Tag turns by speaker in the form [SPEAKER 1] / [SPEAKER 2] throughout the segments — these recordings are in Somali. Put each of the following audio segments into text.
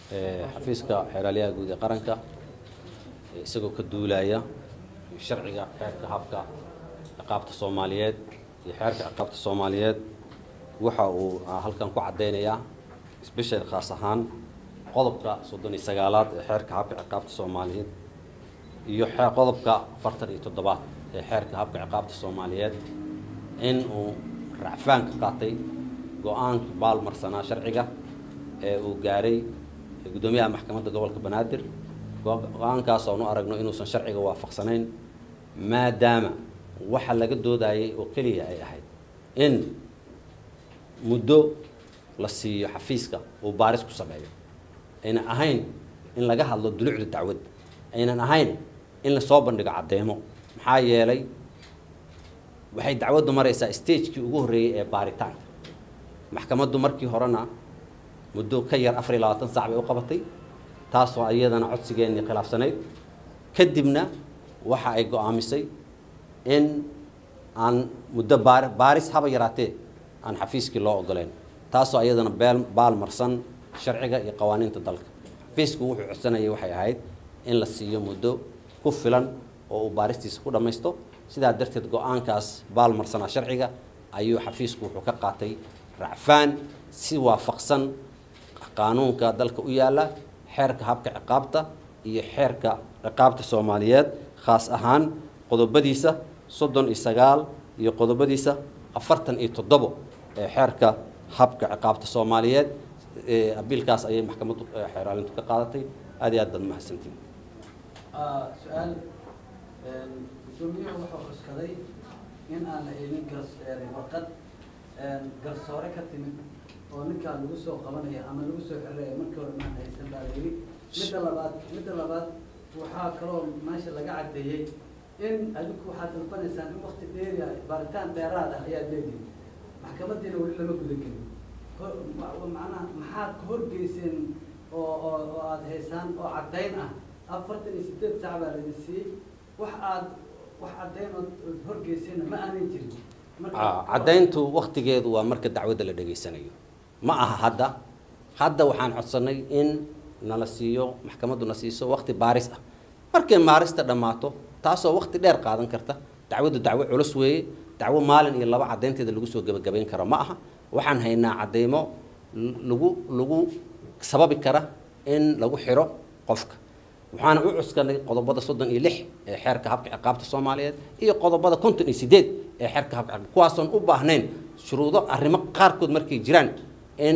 [SPEAKER 1] xafiiska xeeraalyaha guud ee qaranka isagoo ka duulaya sharciga xeerka habka ciqaabta soomaaliyeed iyo xeerka ciqaabta soomaaliyeed waxa uu halkan ku caddeynayaa sbeshal khaas ahaan qodobka soddon iyo sagaalaad ee xeerka habka ciqaabta soomaaliyeed iyo qodobka afartan iyo toddobaad ee xeerka habka ciqaabta soomaaliyeed in uu racfaan ka qaatay go-aanka baalmarsanaa sharciga ee uu gaaray guddoomiyaha maxkamadda gobolka banaadir go-aankaas oonu aragno inuusan sharciga waafaqsanayn maadaama waxa laga doodayay oo keliya ay ahayd in muddo la siiyo xafiiska uu baaris ku sameeyo aynan ahayn in laga hadlo dulucda dacwadda aynan ahayn in lasoo bandhigo caddeemo maxaa yeelay waxay dacwaddu maraysaa stagekii ugu horreeyey ee baaritaanka maxkamaddu markii horena muddo ka yar afar iyo labaatan sac bay u qabatay taasoo iyadana codsigeennii khilaafsanayd kadibna waxa ay go-aamisay in aan muddo baar baaris haba yaraatee aan xafiiskii loo ogoleyn taasoo iyadana beel baal marsan sharciga iyo qawaaniinta dalka xafiisku wuxuu codsanayay waxay ahayd in la siiyo muddo ku filan oo uu baaristiisa ku dhammaysto sidaa darteed go-aankaas baal marsanaa sharciga ayuu xafiisku wuxuu ka qaatay racfaan si waafaqsan qaanuunka dalka u yaalla xeerka habka ciqaabta iyo xeerka ciqaabta soomaaliyeed khaas ahaan qodobadiisa soddon iyo sagaal iyo qodobadiisa afartan iyo toddobo ee xeerka habka ciqaabta soomaaliyeed abiilkaas ayay maxkamaddu xeeraalintu ka qaadatay aad iyo aad baad mahadsantiin
[SPEAKER 2] su-aal gudoomiyuhu wuxuu cuskaday in aan la eegin gars warqad garsoore ka timid oo ninkaa lagu soo qabanaya ama lagu soo xiraya markii hore maan haysan baa la yidhi midda labaad midda labaad waxaa kaloo meesha laga caddeeyey in adigu waxaad dalbanaysaan in wakti dheeri ah baaritaan dheeraad ah ayaad leedihin maxkamadiina weli lama guda gelin macnaha maxaad ka horgeyseen oo oo oo aada haysaan oo caddayn ah afartan iyo sideed sac baa laydin siiyey wax aad wax caddayn ood horgeyseenna ma aanay jirin
[SPEAKER 1] caddayntu waktigeedu waa marka dacwadda la dhegaysanayo ma aha hadda hadda waxaan codsanay in nala siiyo maxkamaddu na siiso wakti baaris ah markay baarista dhammaato taasoo wakti dheer qaadan karta dacwaddu dacwo culus weeye dacwo maalin iyo laba caddaynteeda lagu soo gebagabayn karo ma aha waxaan haynaa caddaymo lagu lagu sababi kara in lagu xiro qofka waxaana u cuskanay qodobada soddon iyo lix ee xeerka habka ciqaabta soomaaliyeed iyo qodobada konton iyo sideed ee xeerka habka ciqaabta kuwaasoon u baahnayn shuruudo arrimo qaarkood markay jiraan in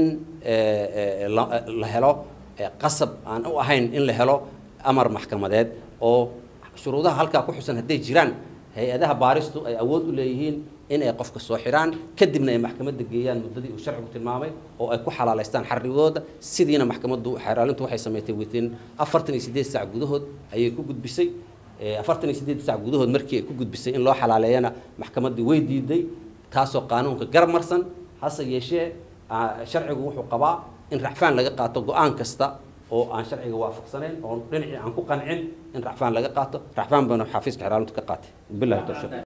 [SPEAKER 1] la helo qasab aan u ahayn in la helo amar maxkamadeed oo shuruudaha halkaa ku xusan hadday jiraan hay-adaha baaristu ay awood u leeyihiin in ay qofka soo xidhaan kadibna ay maxkamadda geeyaan muddadii uu sharcigu tilmaamay oo ay ku xalaalaystaan xarrigooda sidiina maxkamaddu xeeraalintu waxay samaysay within afartan iyo siddeed sac gudahood ayay ku gudbisay afartan iyo siddeed sac gudahood markii ay ku gudbisay in loo xalaaleeyana maxkamaddii way diiday taasoo qaanuunka garab marsan hase yeeshee sharcigu wuxuu qabaa in racfaan laga qaato go-aan kasta oo aan sharciga waafaqsanayn oo dhinacii aan ku qancin in racfaan laga qaato racfaan baana xafiiska xeeraalintu ka qaatay billahi tawfiiq